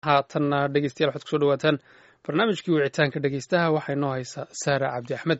haatanna dhegeystayaal waxaad kusoo dhawaataan barnaamijkii wicitaanka dhegeystaha waxaa inoo haysaa saara cabdi axmed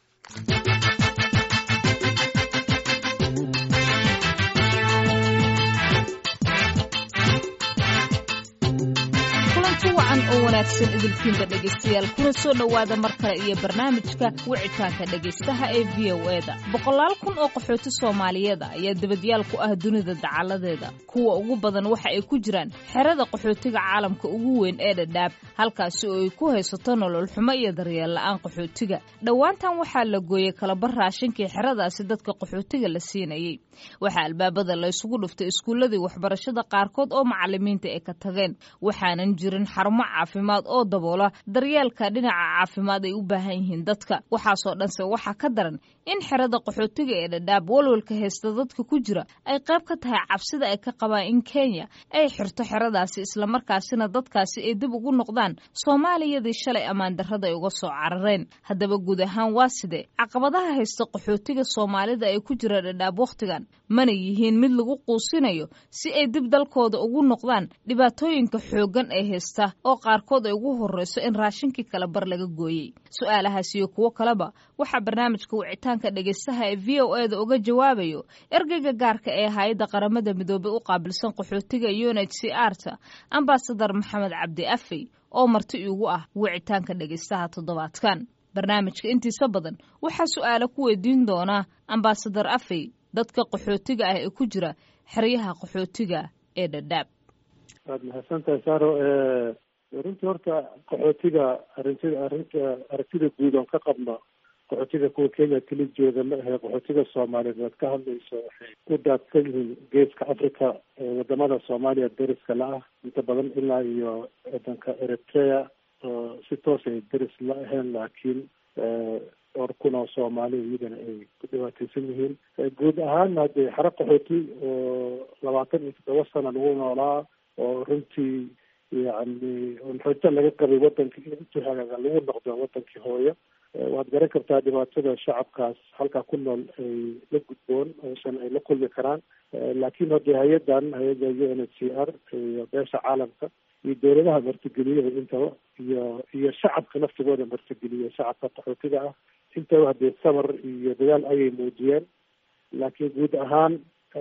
kulanti wacan oo wanaagsan idilkiinba dhegaystayaal kuna soo dhowaada mar kale iyo barnaamijka wicitaanka dhegaystaha ee v o e da boqolaal kun oo qaxooti soomaaliyeed ah ayaa debadyaal ku ah dunida dacaladeeda kuwa ugu badan waxa ay ku jiraan xerada qaxootiga caalamka ugu weyn ee dhadhaab halkaasi oo ay ku haysato nolol xumo iyo daryeel la'aan qaxootiga dhowaantan waxaa la gooyey kalabar raashinkii xeradaasi dadka qaxootiga la siinayey waxaa albaabada la ysugu dhuftay iskuulladii waxbarashada qaarkood oo macalimiinta ay ka tageen waxaanan jirin xarumo caafimaad oo daboola daryeelka dhinaca caafimaad ay u baahan yihiin dadka waxaasoo dhanse waxaa ka daran in xerada qaxootiga ee dhadhaab walwalka haysta dadka ku jira ay qayb ka tahay cabsida ay ka qabaan in kenya ay xirto xeradaasi islamarkaasina dadkaasi ay dib ugu noqdaan soomaaliyadii shalay ammaan darrada ay uga soo carareen haddaba guud ahaan waa sidee caqabadaha haysta qaxootiga soomaalida ay ku jira dhadhaab wakhtigan mana yihiin mid lagu quusinayo si ay dib dalkooda ugu noqdaan dhibaatooyinka xooggan ee haysta oo qaarkood ay ugu horreyso in raashinkii kala bar laga gooyey su-aalahaas iyo kuwo kaleba waxaa barnaamijka wicitaanka dhegaystaha ee v o e da uga jawaabayo ergeyga gaarka ee hay-adda qaramada midoobey u qaabilsan qaxootiga u n h c r ta ambasadar maxamed cabdi afey oo marti iigu ah wicitaanka dhegaystaha toddobaadkan barnaamijka intiisa badan waxaa su-aalo ku weydiin doonaa ambasadar afey dadka qaxootiga ah ee ku jira xeryaha qaxootiga ee dhadhaab waad mahadsantahay saro runtii horta qaxootiga arintida arinta aragtida guud oon ka qabno qaxootiga kuwa kenya keli jooga ma ahe qaxootiga soomaaliyeed waad ka hadlayso waxay ku daadsan yihiin geeska africa wadamada soomaaliya deriska la-ah inta badan ilaa iyo wadanka eritrea oo si toos ay deris la ahayn laakiin dhowr kun oo soomaaliya iyadana ay ku dhibaateysan yihiin guud ahaan hadee xero qaxooti oo labaatan iyo toddoba sana lagu noolaa oo runtii yani rajo laga qabay wadankii in intuu hagaaga lagu noqdo wadankii hooyo waad garan kartaa dhibaatada shacabkaas halkaa ku nool ay la gudboon oosan ay la kulmi karaan laakiin hadee hay-adan hay-adda u n h c r iyo beesha caalamka iyo dowladaha martigeliyada intaba iyo iyo shacabka naftigooda martigeliya shacabka qaxootiga ah intaba hadee samar iyo dadaal ayay muujiyeen laakiin guud ahaan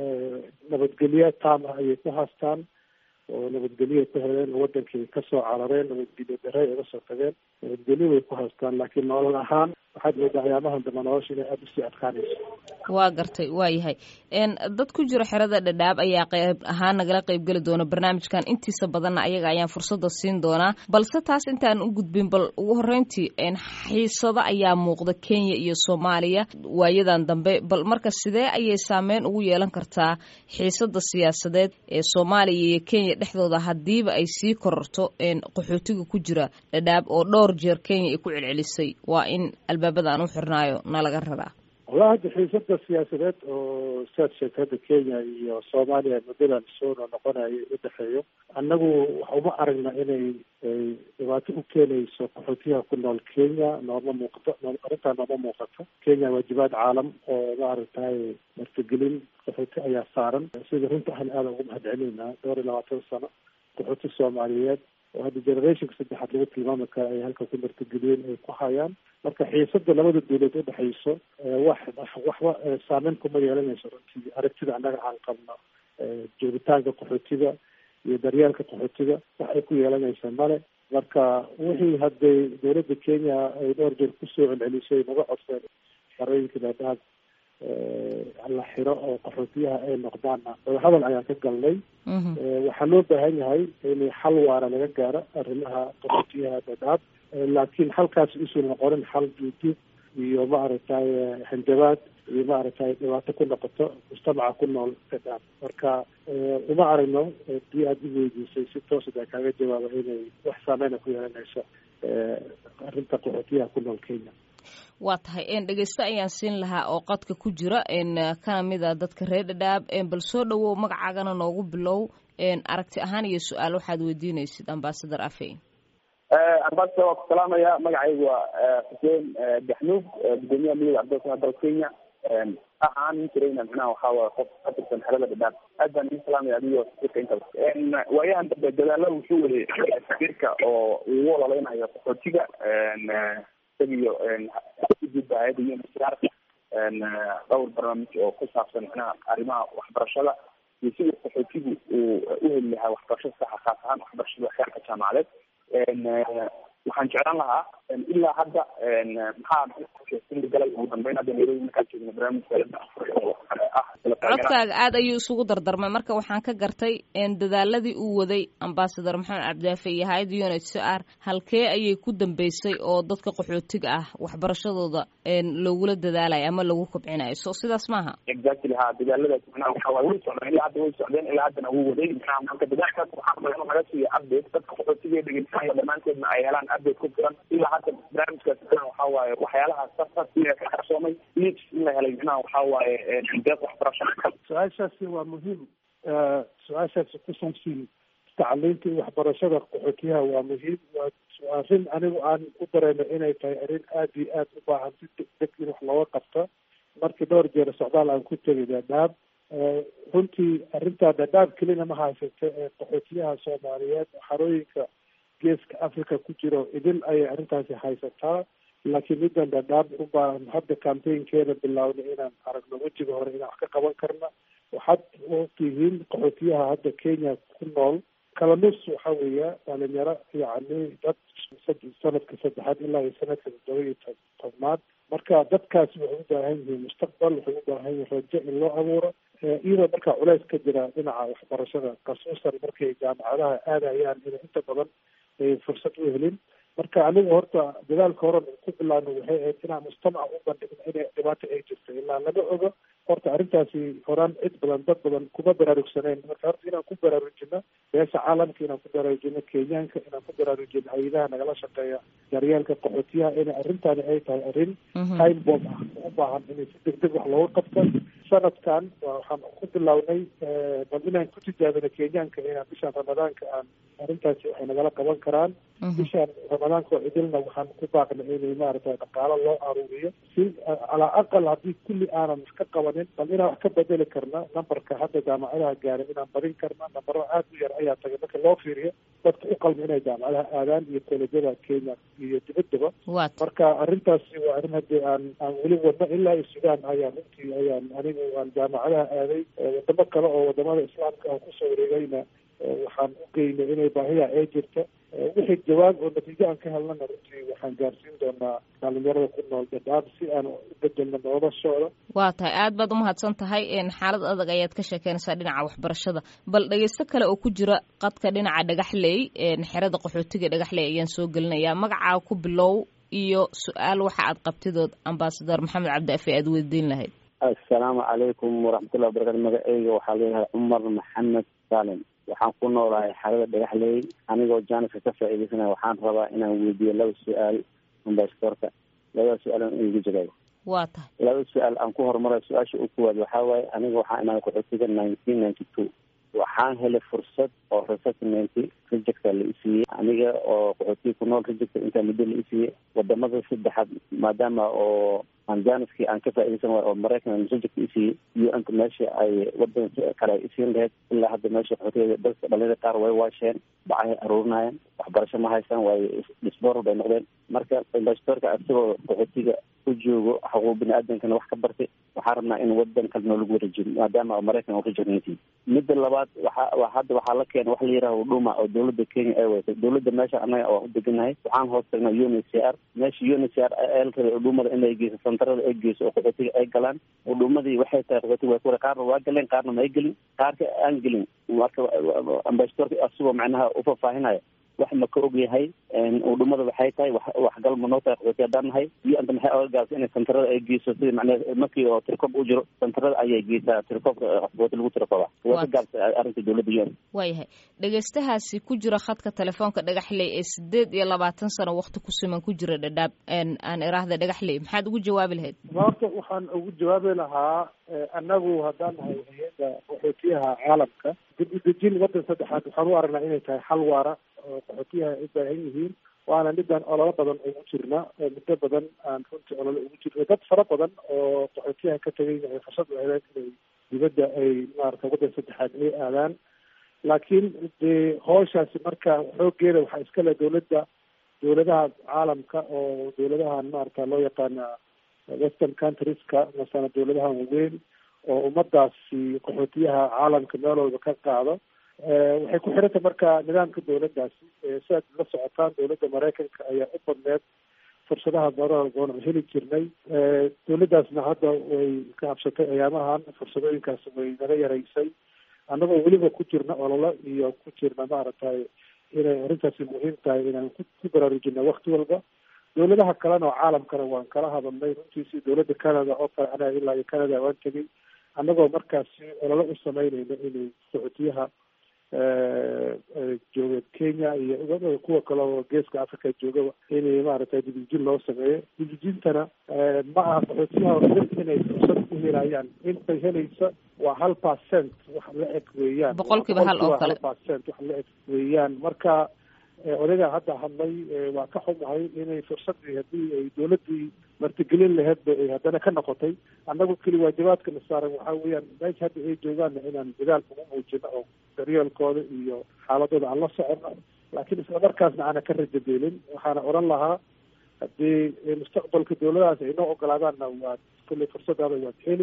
nabadgelyo taam ah ayay ku haastaan oo nabadgelyo ku heleen oo wadankii kasoo carareen nabadgelyo dare ay uga soo tageen nabadgelyo way ku haystaan laakiin nolol ahaan waxaad moodaa ayaamahan dambe nolosha inay aada usii adkaanayso waa gartay waa yahay dad ku jira xerada dhadhaab ayaa qayb ahaan nagala qaybgeli doona barnaamijkan intiisa badanna ayaga ayaan fursada siin doonaa balse taas intaan u gudbin bal ugu horreyntii xiisado ayaa muuqda kenya iyo soomaaliya waayadan dambe bal marka sidee ayay saameyn ugu yeelan kartaa xiisada siyaasadeed ee soomaaliya iyo kenya dhexdooda hadiiba ay sii kororto qaxootiga ku jira dhadhaab oo dhowr jeer kenya ay ku celcelisay waa in albaabada aan u xirnaayo na laga raraa wallahi hadda xiisada siyaasadeed oo saad sheegta hadda kenya iyo soomaaliya muddadan soo noqonayo udhexeeyo annagu waxa uma aragna inay ay dhibaato u keenayso qaxootiyaha ku nool kenya nooma muuqato arrintaa nooma muuqato kenya waajibaad caalam oo maaragtay martigelin qaxooti ayaa saaran sida runta ahna aada ugu mahad celinaa dhowr iyo labaatan sano qaxooti soomaaliyeed oo hadda generationka saddexaad lagu tilmaami kara ay halka ku martigeliyeen ay ku hayaan marka xiisada labada dawlad udhexayso wax waxba saameyn kuma yeelanayso runtii aragtida annaga aan qabno joogitaanka qaxootiga iyo daryeelka qaxootiga wax ay ku yeelanaysa male marka wixii hadday dawladda kenya ay dhowr jeer kusoo celcelisay naga codseen xerooyinka dhadhaab la xiro oo qaxootiyaha ay noqdaanna wadahadal ayaan ka galnay waxaa loo baahan yahay in xal waara laga gaaro arrimaha qaxootiyaha dhadhaab laakiin halkaas usan noqonin xal duuduub iyo maaragtay hanjabaad iyo maaragtay dhibaato ku noqoto mujtamaca ku nool dhadhaab marka uma aragno hadii aada i weydiisay si toosada kaaga jawaaba inay wax saameyna ku yeelanayso arrinta qaxootiyaha ku nool kenya waa tahay dhegeyste ayaan siin lahaa oo qadka ku jira kana mid a dadka reer dhadhaab bal soo dhowow magacaagana noogu bilow aragti ahaan iyo su-aal waxaad weydiinaysid ambasadar afey ambasadar waa ku salaamaya magacaygu waa xuseen daxnuug gudoomiyaha midooda cabdilsana dalka kenya ahaan jirayna micnaha waxaa waaye qof ka tirsan xerada dhadhaab aad baan idin salaamaya adiyo safiirka intaba waayahan dambe dadaalo wuxuu waday safiirka oo ugu ololeynayo qaxootiga isagiyo gudba hay-adda uncr dhowr barnaamij oo ku saabsan micnaha arrimaha waxbarashada iyo sidii qaxootigu uu u heli lahaa waxbarasho saxa khaas ahaan waxbarashada xeerka jaamacadeed waxaan jeclaan lahaa ilaa hadda maxaa galay ugu dambeyn hadda nairobi markaan joogno barnaamijka ah codkaaga aada ayuu isugu dardarmay marka waxaan ka gartay dadaaladii uu waday ambasador maxamed cabdiyaafe iyo hay-adda u n h c r halkee ayay ku dambeysay oo dadka qaxootiga ah waxbarashadooda loogula dadaalayo ama lagu kobcinayo so sidaas maaha exactly ha dadaaladaas macnaha waxa waay way socdeen ilaa hadda way socdeen ilaa haddana wuu waday macnaha marka dadaalkaas waxaa badan laga siiya update dadka qaxootiga dhegeysanaya dhammaantoodna ay helaan update ku filan ilaa hadda barnaamijkaas macnaha waxa waaye waxyaalahaas sarfasiya ka qarsoomay leads in la helay macnaha waxa waaye deeq waxbarasho su-aashaasi waa muhiim su-aashaasi ku saabsan tacliinta iyo waxbarashada qaxootiyaha waa muhiim waa arrin anigu aan u dareeno inay tahay arrin aada iyo aada u baahan si degdeg in wax looga qabto markii dhowr jeer socdaal aan ku tegay dhadhaab runtii arrintaa dhadhaab kelina ma haysata ee qaxootiyaha soomaaliyeed xarooyinka geeska africa ku jiro idil ayay arrintaasi haysataa laakiin middan dhadhaab u baahan hadda campaignkeeda bilaawna inaan aragno wejiga hore inaan wax ka qaban karna waxaad ogtihiin qaxootiyaha hadda kenya ku nool kala nus waxa weeya dhalinyaro yacni dad sanadka saddexaad ilaa iyo sanadka toddoba iyo tobnaad marka dadkaasi waxay u baahan yihiin mustaqbal waxay u baahan yihiin rajo in loo abuuro iyadoo markaa culeys ka jira dhinaca waxbarashada khasuusan markay jaamacadaha aadayaan inay inta badan fursad u helin marka anigu horta dadaalka horan ku bilaano waxay ahayd inaan mujtamaca u bandhigno inay dhibaato ay jirto ilaa laga ogo horta arrintaasi horaan cid badan dad badan kuma baraarugsaneyn marka horta inaan ku baraarujino beesha caalamka inaan ku baraarujino kenyaanka inaan ku baraarujino hay-adaha nagala shaqeeya daryeelka qaxootiyaha inay arrintaani ay tahay arrin time bomb ah u baahan inay si degdeg wax looga qabto sanadkan waxaan ku bilownay bal inaan ku tijaabino kenyaanka inaan bishaan ramadaanka aan arrintaasi waxay nagala qaban karaan bishaan ramadaanka oo idilna waxaan ku baaqnay inay maaragtay dhaqaalo loo aruuriyo si calaa aqal haddii kulli aanan wax ka qabanin bal inaan wax ka bedeli karna nambarka hadda jaamacadaha gaaray inaan badin karna nambaro aad u yar ayaa tagay marka loo fiiriyo dadka u qalma inay jaamacadaha aadaan iyo koolejyada kenya iyo dibaddaba marka arrintaasi waa arrin haddii aan aan weli wadno ilaa iyo sudan ayaan runtii ayaan anigu aan jaamacadaha aaday wadamo kale oo wadamada islaamka aan kusoo wareegayna waxaan u geynay inay baahiya ay jirto wixii jawaab oo natiijo aan ka helnana runtii waxaan gaarsiin doonaa dhalinyarada ku nool dhadhaab si aan u bedelno noloshooda waa tahay aad baad umahadsan tahay xaalad adag ayaad ka sheekeynaysaa dhinaca waxbarashada bal dhegeysto kale oo ku jira qadka dhinaca dhagaxley xerada qaxootiga dhagaxley ayaan soo gelinayaa magacaa ku bilow iyo su-aal waxa aad qabtidood ambasador maxamed cabdiafe aad weydiin lahayd assalaamu calaykum waraxmatullahi wabarakatu magaceyga waxaa leeyahay cumar maxamed saalim waxaan ku noolahay xerada dhagaxley anigoo jaaniska ka faa'iideysanaya waxaan rabaa inaan weydiiyo laba su-aal ambasadorka labada su-aal in igu jawaayo waa tahay laba su-aal aan ku horumarayo su-aasha u kuwaad waxaa waaye aniga waxaan imaaday qaxootiga nineteen ninety two waxaan helay fursad oo resettlement rejecta la isiiyey aniga oo qaxootiga ku nool rejecta intaa muddo la isiiyey wadamada saddexaad maadaama oo aan janiskii aan ka faaideysan waay oo maraykan reject isiiyey iyo inta meesha ay wadan kale ay isiin lahayd ilaa hadda meesha qaxootiga dadka dhalinyada qaar way waasheen bacahay aruurinayaan waxbarasho ma haystaan waayo disboral bay noqdeen marka ambasadorka isagoo qaxootiga u joogo xuquuq bini aadamkana wax ka bartay waxaan rabnaa in wadan kale noolagu wareejiyo maadaama maraykan u rejectnti midda labaad waxa hadda waxaa la keena wax la yiraha huduma oo dawladda kenya ay wadatay dawladda meesha anaga oo u deganahay waxaan hoos tagnaa un h c r meesha un h c r el rabay hudumada inay geyso santarada ay geyso oo qaxootiga ay galaan hudumadii waxay tahay qaxootiga way ku qaarna waa galeen qaarna ma ay gelin qaarka aan gelin marka ambasadorka asigoo macnaha ufaahfaahinaya wax ma ka og yahay udhumada waxay tahay waxgal ma noo tahay qaxooti haddaan nahay iyo anta maxay oga gaabsa inay santarada ay geyso sidii macnaa markii oo tirikob u jiro santarada ayay geysaa tirikoobka qaxooti lagu tirikooba way ka gaabsa arrinta dawladda un waayahay dhegeystahaasi ku jira khadka telefoonka dhagaxley ee sideed iyo labaatan sano wakti ku siman ku jira dhadhaab aan iraahda dhagaxley maxaad ugu jawaabi lahayd horta waxaan ugu jawaabi lahaa annagu haddaan nahay hay-adda qaxootiyaha caalamka dib u dejin waddan saddexaad waxaan u aragnaa inay tahay xal waara oo qaxootiyaha ay u baahan yihiin waana midaan ololo badan ugu jirna oo muddo badan aan runtii ololo ugu jirna dad fara badan oo qaxootiyaha ka tegay ay fursad u heleen inay dibadda ay maarata waddan saddexaad ay aadaan laakiin dee hooshaasi marka xoogeeda waxaa iskale dawladda dawladaha caalamka oo dawladahan maarata loo yaqaana western countrieska masana dawladahan waaweyn oo ummadaasi qaxootiyaha caalamka meel walba ka qaado waxay ku xirantay marka nidaamka dawladdaasi siaad la socotaan dawladda maraykanka ayaa u badneed fursadaha marada goon aan heli jirnay dawladdaasna hadda way ka habsatay ayaamahan fursadooyinkaas way naga yaraysay annagoo weliba ku jirna ololo iyo ku jirna maaragtay inay arrintaasi muhiim tahay inaan ku baraarujina wakti walba dawladaha kalena oo caalamkana waan kala hadalnay runtiisi dawladda canada oo kale anaga ilaa iyo canada waan tegay annagoo markaasi ololo u sameynayna inay qaxootiyaha jooga kenya iyo kuwa kale oo geeska africa joogaba inay maaragtay dibijin loo sameeyo dibijintana ma aha qaxootiyaha dad inay fursad u helayaan intay helaysa waa hal percent wax la eg weeyaan boqolkiiba hal oo kale percent wax la eg weeyaan marka odaygaa hadda hadlay waa ka xumahay inay fursadii haddii ay dawladdii martigelin laheedba ay haddana ka noqotay annagu keli waajibaadka na saaran waxaa weeyaan meesha hadda ay joogaanna inaan dadaal ugu muujino oo daryeelkooda iyo xaaladooda aan la socono laakiin isla markaasna aanan ka rajabeelin waxaana odhan lahaa haddii mustaqbalka dawladahaas ay noo ogolaadaanna waad kolley fursadaada waad heli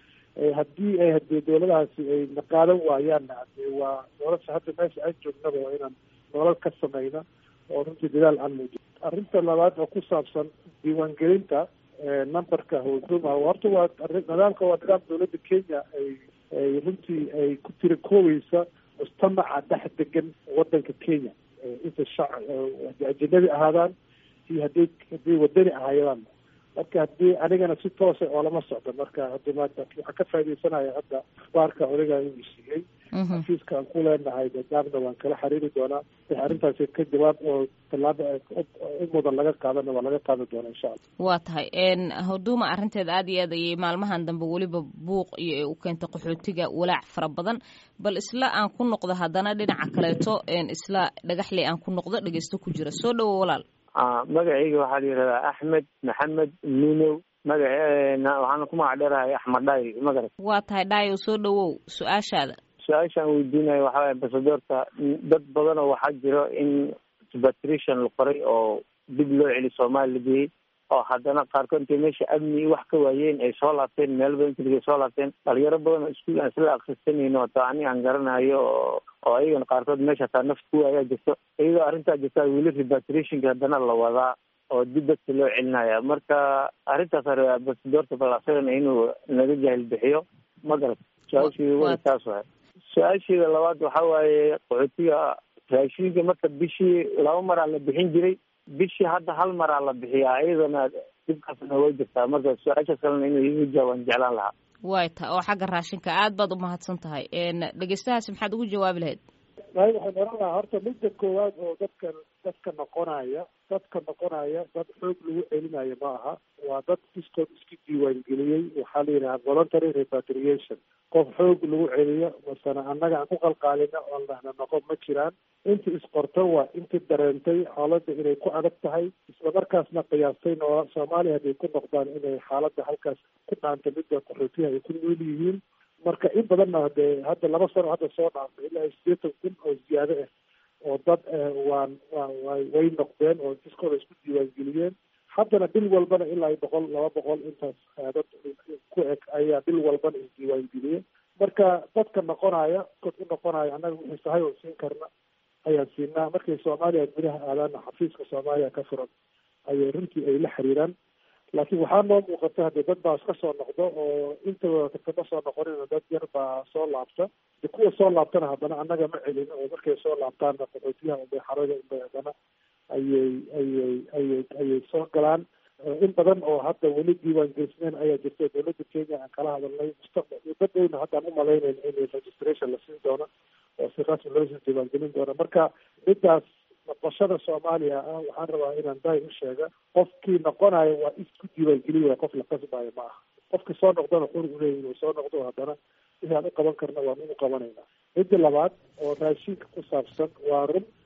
haddii ay hadii dawladahaasi ay na qaadan waayaanna hadee waa nolosha hadda meesha aan joognaba waa inaan nolol ka sameyna oo runtii dadaal aan muujiyo arrinta labaad oo ku saabsan diiwaangelinta numberka huduma horta waa nidaamka waa nidaam dawladda kenya ay ay runtii ay ku tiri koobeysa mujtamaca dhex degan wadanka kenya inta shac hadii ajanabi ahaadaan iyo hadii hadii wadani ahaayadaan marka haddii anigana si toosa oo lama socdo marka hadda maanta waxaan ka faaidaysanaya hadda akhbaarka odagaa inuu siiyey xafiiska aan ku leenahay gaabna waan kala xiriiri doonaa wix arrintaasi ka jawaab oo tallaaba u mudan laga qaadana waa laga qaadi doonaa insha allah waa tahay huduuma arrinteeda aada iyo aad ayay maalmahan dambe weliba buuq iyo ay u keentay qaxootiga walaac fara badan bal isla aan ku noqdo haddana dhinaca kaleeto isla dhagaxley aan ku noqdo dhegeysto ku jira soo dhowo walaal magacayga waxaa la yihahdaa axmed maxamed nunow magaceena waxaana ku magac dheerahay axmed dhaay magarat waa tahay dhaayow soo dhawow su-aashaada su-aashaan weydiinayo waxaa waye ambasadoorta dad badan oo waxaa jiro in repatriation la qoray oo dib loo celi soomaali la geeyey oo haddana qaarkood intay meesha amni iyo wax ka waayeen ay soo laabteen meel badan keliga soo laabteen dhalinyaro badan oo iskuul aan isla akrisanayno ota ani aan garanayo oo oo ayagana qaarkood meesha hataa nafta ku waayaa jirto iyadoo arrintaa jirta weli repatriationka haddana la wadaa oo dib dadka loo celinaya marka arrintaas ambasadoorta bal asagana inuu naga jahil bixiyo ma garat su-aasheeda wa taas waay su-aasheeda labaad waxa waaye qaxootiga raashinka marka bishii laba maraa la bixin jiray bishii hadda hal maraa la bixiyaa iyadana dibkaasna way jirtaa marka su-aashaas kalena inuu igu jawaabaan jeclaan lahaa way ta oo xagga raashinka aad baad umahadsan tahay dhegeystahaasi maxaad ugu jawaabi lahayd waay waxaan oran lahaa horta midda koowaad oo dadka dadka noqonaya dadka noqonaya dad xoog lagu celinayo ma aha waa dad iskood isku diiwaangeliyey waxaa la yidhaha voluntary repatriation qof xoog lagu celiyo masana annaga aan ku qalqaalina oo nahna noqon ma jiraan inta isqorto waa inta dareentay xaaladda inay ku adag tahay isla markaasna qiyaastay noo soomaaliya hadday ku noqdaan inay xaaladda halkaas ku dhaanta midda qaxootiyaha ay ku nool yihiin marka in badanna hadee hadda laba sano hadda soo dhaafay ilaa sideetan kun oo ziyaado ah oo dad waan wa wa way noqdeen oo iskooda isku diiwaangeliyeen haddana bil walbana ilaa iyo boqol laba boqol intaas dad ku eg ayaa bil walbana isdiiwaangeliyey marka dadka noqonaya dad u noqonaya annaga wixii sahay oo siin karna ayaan siinaa markay soomaaliya gudaha aadaana xafiiska soomaaliya ka furan ayay runtii ay la xiriiraan laakiin waxaa noo muuqata hadee dad baa iska soo noqdo oo intaba kama soo noqonina dad yar baa soo laabta de kuwa soo laabtana haddana annaga ma celin oo markay soo laabtaanna qaxootiyaha unbay xarada unbay haddana ayay ayay ayay ayay soo galaan in badan oo hadda weli diiwaangelisneen ayaa jirta dawladda kenya aan kala hadalnay mustaqbal iyo dad dhowna haddaan umalaynayna in registration la siin doono oo si rasmi loosii diiwaangelin doono marka midaas noqoshada soomaaliya ah waxaan rabaa inaan daay u sheega qofkii noqonayo waa isku diiwaangeliy waay qof la qasbayo ma aha qofka soo noqdona xur u leeyahy inuu soo noqdo haddana wixii aan u qaban karna waan unu qabanayna midda labaad oo raashinka ku saabsan waa run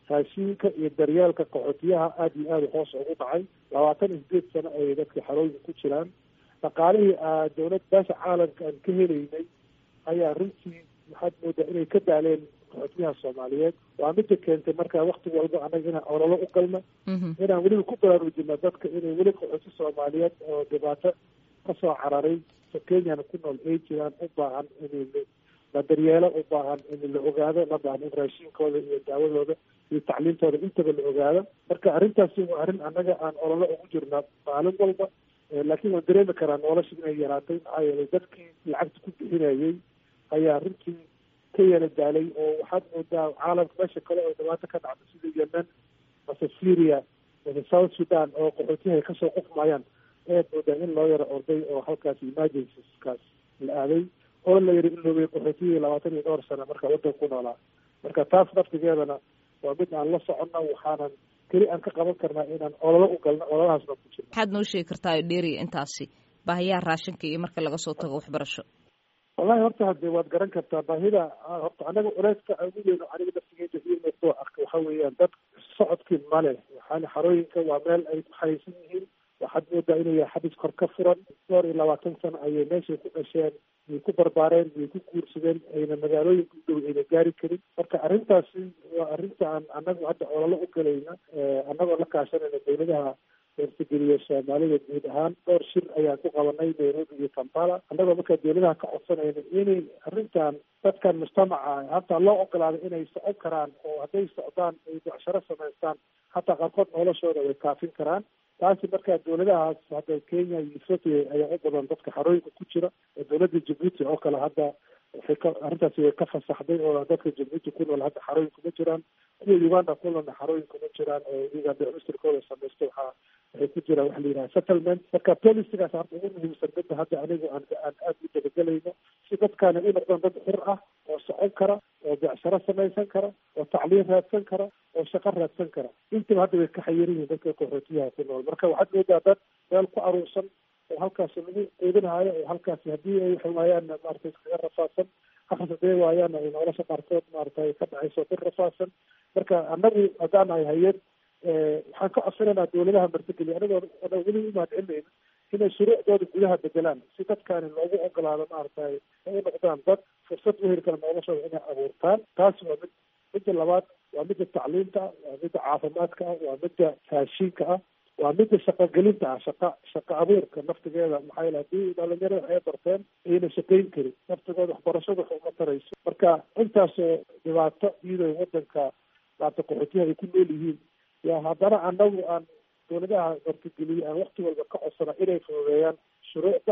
raashiinka iyo daryeelka qaxootiyaha aada iyo aada hoos ugu dhacay labaatan iyo sideed sano ayay dadka xarooyinka ku jiraan dhaqaalihii dowlad beesha caalamka aan ka helaynay ayaa runtii waxaad moodaa inay ka daaleen qaxootiyaha soomaaliyeed waa mida keentay markaa wakti walba annaga inaan ololo u galno inaan weliba ku baraarujino dadka inay weli qaxooti soomaaliyeed oo dhibaato kasoo cararay kenyana ku nool ay jiraan u baahan in la daryeelo u baahan in la ogaado la baahan in raashiinkooda iyo daawadooda iyo tacliintooda intaba la ogaado marka arrintaasi waa arrin annaga aan ololo ugu jirnaa maalin walba laakiin waan dareemi karaa nolosha inay yaraatay maxaa yeelay dadkii lacagta ku bixinayay ayaa runtii ka yala daalay oo waxaad moodaa caalamka meesha kale oo dhibaato ka dhacda sida yemen mase syria mase south sudan oo qaxootiyaha kasoo qufmayaan ayaad moodaa in loo yaro orday oo halkaas emergencyskaas la aaday oo la yiri iloobay qaxootiyihii labaatan iyo dhowr sano marka waddanka ku noolaa marka taas naftigeedana waa mid aan la soconno waxaanan keli aan ka qaban karnaa inaan ololo u galno ololahaasna ku jirno maxaad noo sheegi kartaa dheeriya intaasi baahiyaha raashinka iyo marka laga soo tago waxbarasho wallahi horta hadde waad garan kartaa baahida horta anaga culeyska ugu weyno aniga naftigeeda ii muuqdoo arka waxa weeyaan dad socodkii male waxaana xarooyinka waa meel ay ku xayeysan yihiin waxaad moodaa inuu yahay xabis kor ka furan dhowr iyo labaatan sano ayay meeshay ku dhasheen way ku barbaareen way ku guursadeen ayna magaalooyinka u dhow ayna gaari karin marka arrintaasi waa arrinta aan annagu hadda ololo u galayna annagoo la kaashanayna dowladaha eertageliya soomaalida guud ahaan dhowr shir ayaan ku qabanay nairobi iyo kampala annagoo markaa dowladaha ka codsanayna inay arrintan dadkan mujtamaca hataa loo ogolaaday inay socon karaan oo hadday socdaan ay becsharo samaystaan hataa qaarkood noloshooda way kaafin karaan taasi markaa dowladahaas hadda kenya iyo ethoopia ayaa u badan dadka xarooyinka ku jira oo dowladda jabuuti oo kale hadda waxay ka arrintaasi way ka fasaxday oo dadka jabuuti ku nool hadda xarooyin kuma jiraan kuwa uganda ku noolna xarooyin kuma jiraan oo iyaga beemistirkooda samaysta waxaa waxay ku jiraan waxa la yidhaha settlement marka policigaas horta ugu muhiimsan midda hadda anigu aan aan aada u dabagelayno si dadkaani u noqdaan dad xir ah oo socon kara oo becsharo samaysan kara oo tacliin raadsan kara oo shaqo raadsan kara intaba hadda way ka xayiran yihiin dadka qaxootiyaha ku nool marka waxaad moodaa dad meel ku aruursan oo halkaasi lagu quudinaayo oo halkaasi haddii ay waxay waayaanna maaragtay iskaga rafaadsan akhris hadday waayaanna ay nolosha qaarkood maaragtay ka dhacayso ku rafaadsan marka annagu haddaan nahay hay-ad waxaan ka codsanaynaa dowladaha martigeliya anigoo ana weli u mahadcelinayna inay shuruucdooda gudaha bedelaan si dadkaani loogu ogolaado maaragtay ay u noqdaan dad fursad u heli kara noloshooda inay abuurtaan taasi waa mid midda labaad waa midda tacliinta ah waa midda caafimaadka ah waa midda raashiinka ah waa midda shaqogelinta ah shaqa shaqo abuurka naftigeeda maxaa yeele haddii dhalinyarada ay barteen ayna shaqayn karin naftigooda waxbarashada wax uma tarayso marka intaasoo dhibaato iyadoo wadanka maarata qaxootiyaha ay ku nool yihiin yaa haddana anagu aan dowladaha martigeliye aan wakti walba ka codsana inay fududeeyaan shuruucda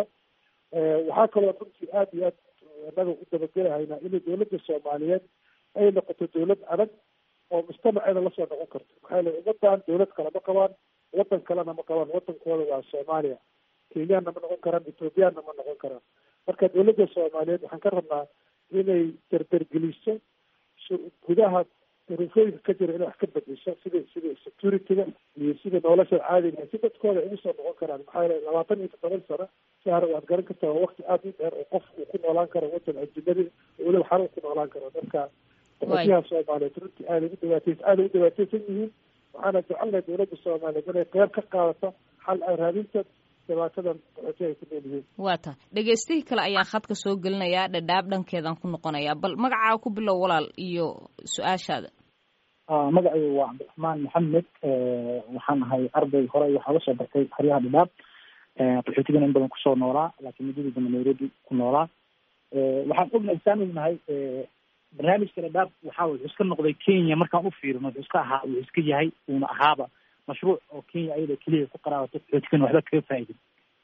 waxaa kaloo runtii aada iyo aad annaga u dabagelahaynaa inay dowladda soomaaliyeed ay noqoto dowlad adag oo mujtamaceeda lasoo noqon karto maxaa yeele ummadan dowlad kale ma qabaan wadan kalena ma qabaan wadankooda waa soomaaliya kenyaanna ma noqon karaan ethoobiyaanna ma noqon karaan marka dowladda soomaaliyeed waxaan ka rabnaa inay dardargeliso gudaha ruufooyinka ka jira inay wax ka bedesho sida sida security-ga iyo sida nolosha caadiga si dadkooda ay ugu soo noqon karaan maxaa yeele labaatan iyo toddoban sano si hore waad garan kartaa waa wakti aada u dheer oo qof uu ku noolaan karo wadan ajinadi weliba xarun ku noolaan karo marka qaxootiyaha soomaaliyeed runtii aada ugu dhibaateysa aada ugu dhibaateysan yihiin waxaana jecelnahay dowladda soomaaliyeed inay qeyb ka qaadato xal ay raadinta dhibaatadan qaxootiyaha ay ku nool yihiin waa ta dhegeystihii kale ayaan khadka soo gelinayaa dhadhaab dhankeedaan ku noqonayaa bal magacaa ku bilow walaal iyo su-aashaada magacaygu waa cabdiraxmaan maxamed waxaan ahay arday hore waxaa la soo bartay xeryaha dhadhaab qaxootigana in badan kusoo noolaa laakiin muddadii dambe nairobi ku noolaa waxaan ognahay saan ognahay barnaamijka dhadhaab waxaa wuxuu iska noqday kenya markaan u fiirino wuxuu iska ahaa wuxuu iska yahay uuna ahaaba mashruuc oo kenya ayada keliya ku qaraabato qaxootigana waxba kaga faa'idin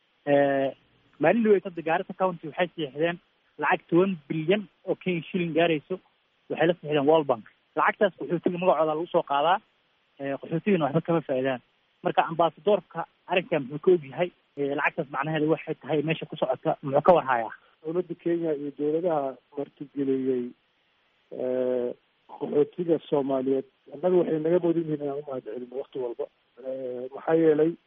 maalin dhaweyd hadda gaarisa county waxay siixdeen lacag toban bilyan oo kenya shilling gaarayso waxay la siixdeen world bank lacagtaas qaxootiga magacooda lagu soo qaadaa qaxootigana waxba kama faa'iidaan marka ambasadoorka arrinkan muxuu ka ogyahay lacagtaas macnaheeda waxay tahay meesha ku socota muxuu ka warhayaa dowladda kenya iyo dowladaha martigeliyey qaxootiga soomaaliyeed annaga waxay naga mudan yihiin inaan umahad celino wakti walba maxaa yeelay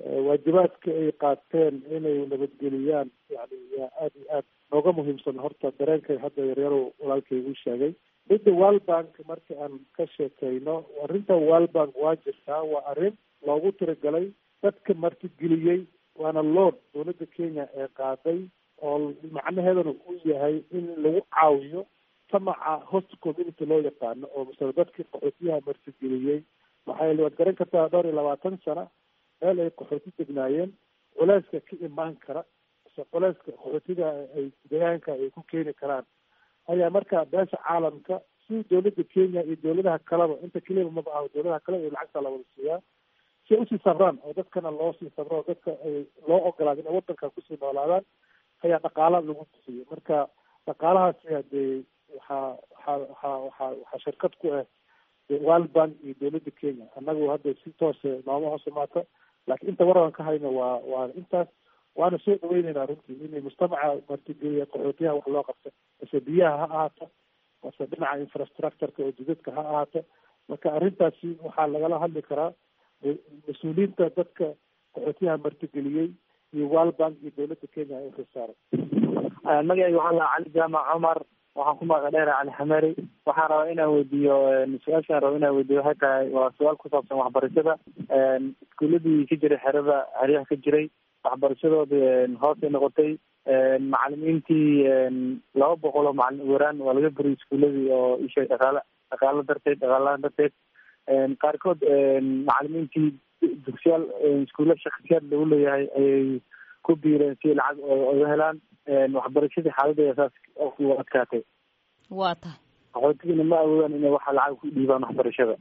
waajibaadka ay qaateen inay nabadgeliyaan yani yaa aada iyo aad nooga muhiimsan horta dareenkay hadda yaryarow walaalkaygu sheegay midda walbank marka aan ka sheekeyno arrinta walbank waa jirtaa waa arrin loogu tiragalay dadka martigeliyey waana loon dowladda kenya ee qaaday oo macnaheedana u yahay in lagu caawiyo samaca host community loo yaqaano oo masale dadkii qaxootiyaha martigeliyey maxaa waad garan kartaa dhowr iyo labaatan sana meel ay qaxooti degnaayeen culeyska ka imaan kara mise culeyska qaxootiga ay deegaanka ay ku keeni karaan ayaa marka beesha caalamka si dowladda kenya iyo dowladaha kaleba inta keliba maba aho dowladaha kale iyo lacagta la wada siiyaa si ay usii sabraan oo dadkana loo sii sabro oo dadka ay loo ogolaado inay wadanka kusii noolaadaan ayaa dhaqaala lagu bixiyey marka dhaqaalahaasi hadee waxaa waxaa waxaa waxaa waxaa shirkad ku ah world bank iyo dowladda kenya annagu hadda si toose nooma hoos imaata laakiin inta waran ka hayno waa waa intaas waana soo dhaweyneynaa runtii inay mujtamaca martigeliya qaxootiyaha wax loo qabto mase biyaha ha ahaato mase dhinaca infrastructureka oo jidadka ha ahaato marka arrintaasi waxaa lagala hadli karaa mas-uuliyiinta dadka qaxootiyaha martigeliyey iyo world bank iyo dowladda kenya ay uxilsaaran magacayga waxaa lahaa cali jaamac cumar waxaan ku magaca dheera cali xameri waxaan rabaa inaan weydiiyo su-aashaan raba inaan weydiiyo waxay tahay waa su-aal ku saabsan waxbarashada iskuuladii ka jiray xerada xeryaha ka jiray waxbarashadoodii hoosay noqotay macalimiintii laba boqol oo macalin weraan waa laga buriyay iskuuladii oo ishay dhaqaala dhaqaalo darteed dhaqaalahaan darteed qaarkood macalimiintii dugsiyaal iskuulla shaksiyaad lagu leeyahay ayay ku biireen si lacag oga helaan waxbarashadii xaaladda saas u adkaatay waa tahay qaxootigina ma awoodaan inay waxa lacag ku dhiibaan waxbarashada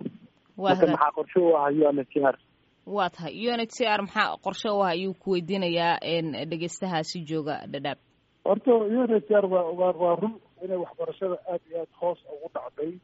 marka maxaa qorshe u ah u n h r waa tahay u n h c r maxaa qorshe u ah ayuu ku weydiinayaa dhegeystahaasi jooga dhadhaab horta u n h r waa waa waa run inay waxbarashada aada iyo aada hoos ugu dhacday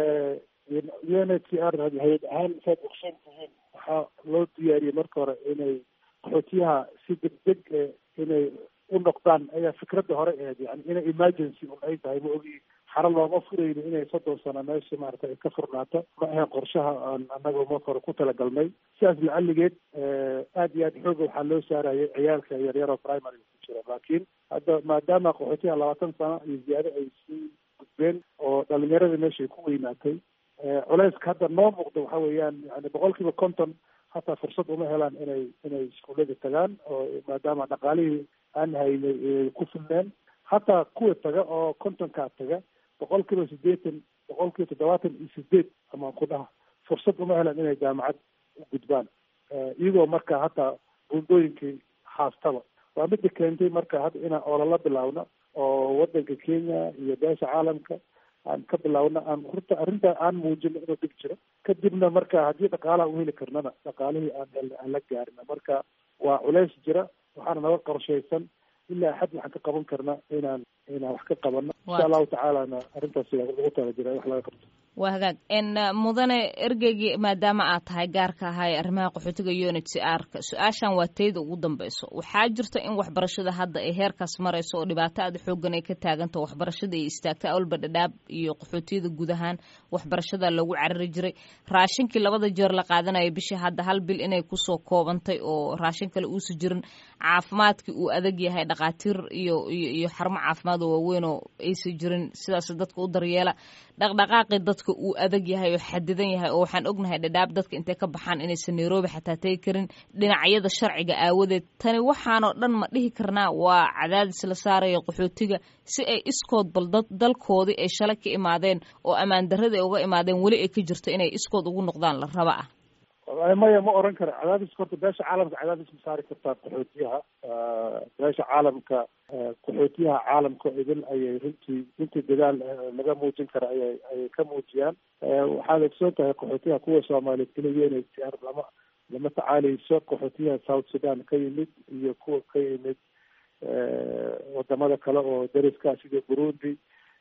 u n h r hay-ad ahaan saad ogsoon tihiin waxaa loo diyaariyey marka hore inay qaxootiyaha si degdeg inay u noqdaan ayaa fikradda hore ahayd yani inay emergency un ay tahay ma ogi xaro looma furayno inay soddon sano meesha maarata ay ka furnaato ma ahayn qorshaha aan annaga marka hore ku talagalnay sidaas lacaligeed aada iyo aad xooga waxaa loo saarayay ciyaalka yaryar oo primary ku jira laakiin hadda maadaama qaxootiyaha labaatan sano iyo ziyaado ay sii gudbeen oo dhalinyaradii meesha ay ku weynaatay culeyska hadda noo muuqda waxa weeyaan yani boqol kiiba konton hataa fursad uma helaan inay inay iskuullada tagaan oo maadaama dhaqaalihii aan haynay ku filneen hataa kuwa taga oo kontonkaa taga boqol kiiba siddeetan boqol kiiba toddobaatan iyo sideed amaan ku dhaha fursad uma helaan inay jaamacad u gudbaan iyagoo marka hataa buundooyinkii haastaba waa midda keentay marka hadda inaan olala bilaawno oo wadanka kenya iyo beesha caalamka aan ka bilaawno aan horta arrinta aan muujino inuu dhib jiro kadibna marka haddii dhaqaalaha u heli karnana dhaqaalihii aan aan la gaarina marka waa culeys jira waxaana naga qorshaysan ilaa xad waxaan ka qaban karna inaan inaan wax ka qabano insha allahu tacaalana arrintaas lagu tala jira wax laga qabto waa hagaag n mudane ergeygii maadaama aad tahay gaarka ahaa ee arrimaha qaxootiga u n h c r ka su-aashan waa tayda ugu dambeyso waxaa jirta in waxbarashada hadda ay heerkaas marayso oo dhibaato aada xoogan ay ka taagantaho waxbarashada ay istaagtay awalba dhadhaab iyo qaxootiyada guud ahaan waxbarashada lagu carari jiray raashinkii labada jeer la qaadanaya bishii hadda hal bil inay kusoo koobantay oo raashin kale uusa jirin caafimaadkii uu adag yahay dhakhaatiir iyo iyo xarumo caafimaad oo waaweyn oo aysa jirin sidaas dadka u daryeela dhaqdhaqaaqii dadka uu adag yahay oo xadidan yahay oo waxaan ognahay dhadhaab dadka intay ka baxaan inaysan nairobi xataa tegi karin dhinacyada sharciga aawadeed tani waxaanoo dhan ma dhihi karnaa waa cadaadis la saaraya qaxootiga si ay iskood bal dad dalkoodii ay shalay ka imaadeen oo ammaan darrada ay uga imaadeen weli ay ka jirto inay iskood ugu noqdaan la raba ah maya ma oran kara cadaadiska horta beesha caalamka cadaadis ma saari kartaa qaxootiyaha beesha caalamka qaxootiyaha caalamka idin ayay runtii runtii dadaal laga muujin kara ayay ayay ka muujiyaan waxaad ogsoon tahay qaxootiyaha kuwa soomaaliyeed keliya inay siyaar lama lama tacaaleyso qaxootiyaha south sudan ka yimid iyo kuwa ka yimid wadamada kale oo dariska sida burundi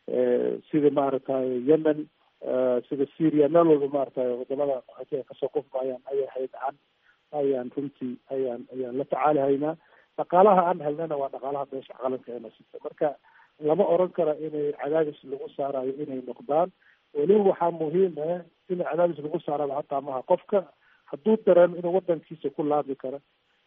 sida maaragtay yemen sida syria meel walba maaragtay wadamada qaxootiga kasoo qufmayaan ayay haydaan ayaan runtii ayaan ayaan la tacaali haynaa dhaqaalaha aan helnana waa dhaqaalaha beesha caalamka ee nasita marka lama oran karo inay cadaadis lagu saarayo inay noqdaan weliba waxaa muhiim ah in cadaadis lagu saaraba hataa maha qofka hadduu dareemo inuu wadankiisa ku laabi karo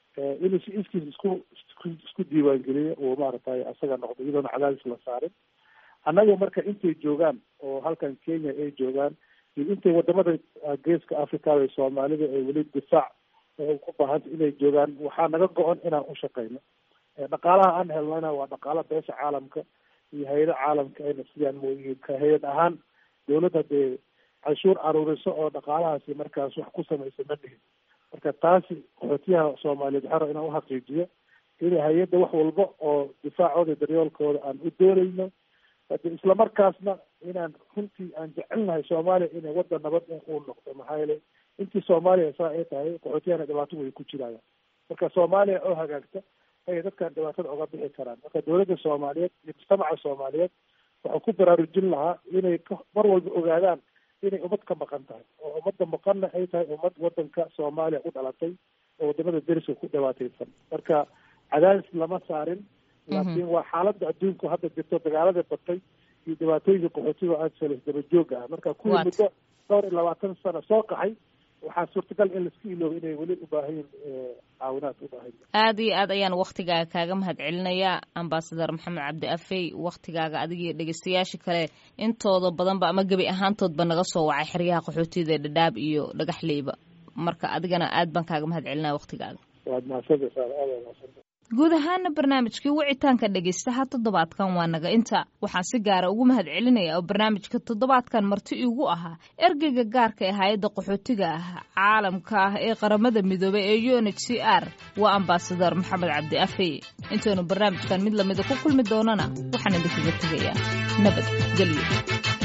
inuu si iskiis isku isku diiwaangeliyo uu maaragtay asaga noqdo iyadoona cadaadis la saarin annaga marka intay joogaan oo halkan kenya ay joogaan iyo intay wadamada geeska africada ee soomaalida ee weli difaac ku baahanta inay joogaan waxaa naga go-on inaan u shaqeyno dhaqaalaha aan helnana waa dhaqaala beesha caalamka iyo hay-ada caalamka ayna sidaan mooyihiin ka hay-ad ahaan dawladda dee canshuur aruuriso oo dhaqaalahaasi markaas wax ku samaysa ma dhihin marka taasi qaxootiyaha soomaaliyeed waxaa raba inaan uxaqiijiyo in hay-adda wax walba oo difaacooda daryoolkooda aan u doonayno hade islamarkaasna inaan runtii aan jecelnahay soomaaliya inay waddan nabad uu noqdo maxaa yeelay intii soomaaliya saa ay tahay qaxootiyahana dhibaato way ku jirayaan marka soomaaliya oo hagaagta ayay dadkan dhibaatada oga bixi karaan marka dawladda soomaaliyeed iyo mujtamaca soomaaliyeed waxaa ku baraarujin lahaa inay mar walba ogaadaan inay ummad ka maqan tahay oo ummadda maqanna ay tahay ummad wadanka soomaaliya u dhalatay oo wadamada deriska ku dhibaateysan marka cadaadis lama saarin laakiin waa xaaladda adduunku hadda jirto dagaalada batay iyo dhibaatooyinka qaxootiga aada salis daba jooga ah marka kuwii muddo dhowr iyo labaatan sano soo qaxay waxaa suurtagal in laiska iloobo inay weli u baahayin caawinaad u baahan aada iyo aad ayaan waktigaaga kaaga mahad celinayaa ambasadar maxamed cabdi afey waktigaaga adigiyo dhegeystayaasha kale intooda badanba ama gebi ahaantoodba naga soo wacay xeryaha qaxootiyada ee dhadhaab iyo dhagaxleyba marka adigana aad baan kaaga mahad celinaya waktigaaga waad mahadsantasaa aada mahadsanta guud ahaana barnaamijkii wicitaanka dhegaystaha toddobaadkan waa naga inta waxaan si gaara ugu mahad celinaya oo barnaamijka toddobaadkan marti iigu ahaa ergeyga gaarka ee hay-adda qaxootiga ah caalamka ah ee qaramada midoobay ee u n h c r waa ambasadar maxamed cabdi afey intaynu barnaamijkan mid lamida ku kulmi doonana waxaan idinkaga tegayaa nabad gelyo